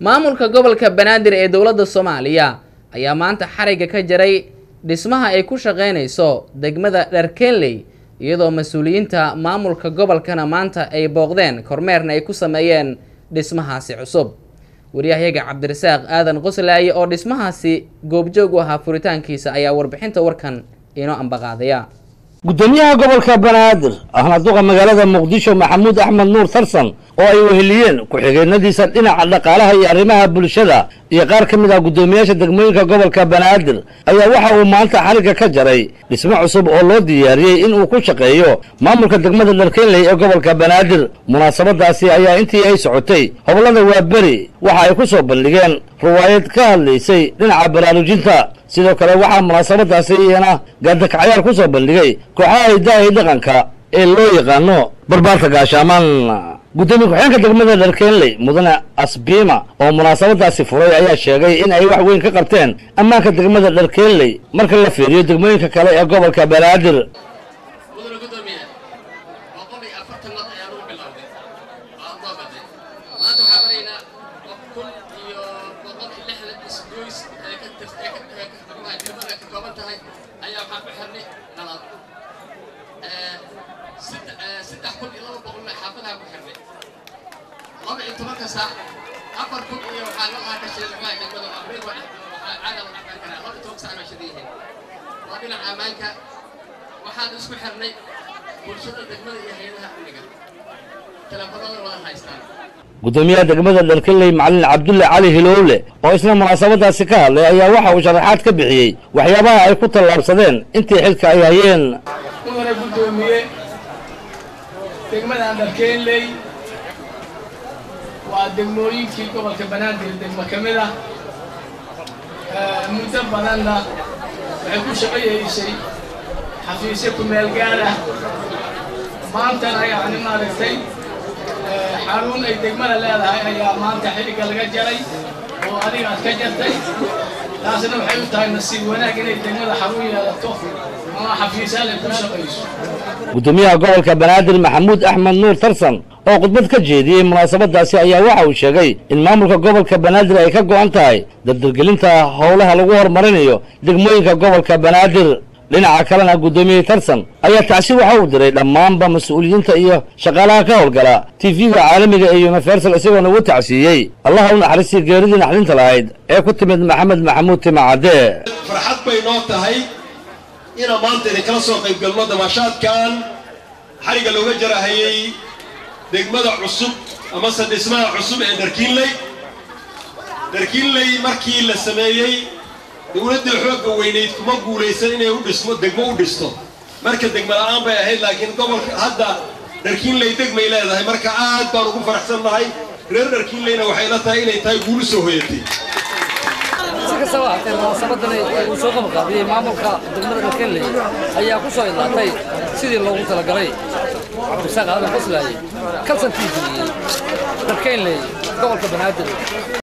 maamulka gobolka banaadir ee dowladda soomaaliya ayaa maanta xarigga ka jaray dhismaha ay ku shaqeynayso degmada dharkenley iyadoo mas-uuliyiinta maamulka gobolkana maanta ay booqdeen kormeerna ay ku sameeyeen dhismahaasi cusub waryahayaga cabdirasaaq aadan qoslaaye oo dhismahaasi goobjoog u ahaa furitaankiisa ayaa warbixinta warkan inoo ambaqaadaya gudoomiyaha gobolka banaadir ahna duqa magaalada muqdisho maxamuud axmed nuur tarsan oo ay weheliyeen ku-xigeenadiisa dhinaca dhaqaalaha iyo arrimaha bulshada iyo qaar ka mid ah guddoomiyaasha degmooyinka gobolka banaadir ayaa waxa uu maanta xarigga ka jaray dhismo cusub oo loo diyaariyey in uu ku shaqeeyo maamulka degmada dharkenley ee gobolka banaadir munaasabadaasi ayaa intii ay socotay hoblada waaberi waxa ay ku soo bandhigeen riwaayad ka hadlaysay dhinaca baraarujinta sidoo kale waxaa munaasabadaasi iyana gaadakacyaar ku soo bandhigay kooxaha hidaha dhaqanka ee loo yaqaano barbaarka gaashaamaan guddoomiye ku-xigeenka degmada dharkenley mudane asbiima oo munaasabadaasi furay ayaa sheegay in ay wax weyn ka qabteen ammaanka degmada dharkenley marka la fiiriyo degmooyinka kale ee gobolka banaadir mudane gudoomiye boqol iyo afartan nod ayaa lagu bilowday waa loo baday maanta waxaa maraynaa kun iyo boqol iyo lixdan isgoys ee ka tir ee ka ee ka xukumaha degmada ka kooban tahay ayaa waxaan ku xirnay nalad saddex saddex kun iyo laba boqolna xaafadaha ku xirnay laba iyo tobanka saac afar kun iyo waxaa la lahaa ka sheegay degmada abriil waa waxaa caada la dhaqan karaa laba iyo tobanka saac baa shada yihiin waa dhinaca ammaanka waxaan isku xirnay bulshada degmada iyo hay-adaha amniga teleefanada wada haystaan guddoomiyaha degmada dharkenley macalin cabdulle cali hilowle oo isna munaasabadaasi ka hadlay ayaa waxa uu sharaxaad ka bixiyey waxyaabaha ay ku tallaabsadeen intii xilka ay hayeen mudane guddoomiye degmadan dharkeenley waa degmooyinkii gobolka banaadir degmo ka mid ah muddo badanna waxay ku shaqayeysay xafiisyo ku meel gaar ah maantana yacni maaragtay xarun ay degmada leedahay ayaa maanta xilliga laga jaray oo adiga aad ka jartay taasna waxay u tahay nasiib wanaag inay degmada xarun yeelato ama xafiisyaal ay ku shaqayso guddoomiyaha gobolka banaadir maxamuud axmed nuur tarsan oo khudbad ka jeediyey munaasabadaasi ayaa waxa uu sheegay in maamulka gobolka banaadir ay ka go'an tahay dardargelinta howlaha lagu horumarinayo degmooyinka gobolka banaadir dhinaca kalena guddoomiye tarsan ayaa tacsi waxa uu diray dhammaanba mas-uuliyiinta iyo shaqaalaha ka howlgala tv-ga caalamiga ee universal isagoona ugu tacsiiyey allaha u naxariistii geeridii naxdinta lahayd ee ku timid maxamed maxamuud timacadde farxad bay noo tahay inaan maanta idinkala soo qayb galno damaashaadkan xarigga looga jarahayay degmada cusub amase dhismaha cusub ee dharkiinley dharkiinley markii la sameeyey dowladdii xoogga weynayd kuma guulaysan inay u dhismo degmo u dhisto marka degmo la'aan bay ahayd laakiin gobolka hadda dharkiinley degmay leedahay marka aad baan ugu faraxsannahay reer dharkiinleyna waxay la tahay inay tahay guulu soo hoyatay si kastaba haatee munaasabadan uu soo qabaqaabiyey maamulka degmada dharkenley ayaa ku soo idlaatay sidii loogu talagalay cabdisaaq aadan qoslaaye kalsan t v dharkenley gobolka banaadir